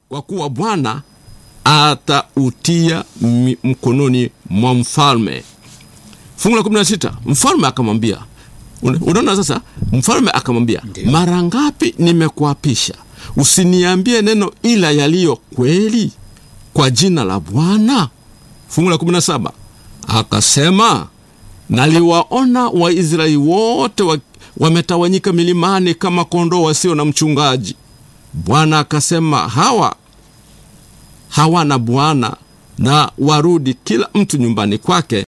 kwa kuwa Bwana atautia mi- mkononi mwa mfalme. Fungu la 16, mfalme akamwambia, una- unaona sasa, mfalme akamwambia, Ndiyo. mara ngapi nimekuapisha usiniambie neno ila yaliyo kweli kwa jina la Bwana? Fungu la 17 akasema, naliwaona Waisraeli wote wa- wametawanyika milimani kama kondoo wasio na mchungaji. Bwana akasema, hawa hawana bwana, na warudi kila mtu nyumbani kwake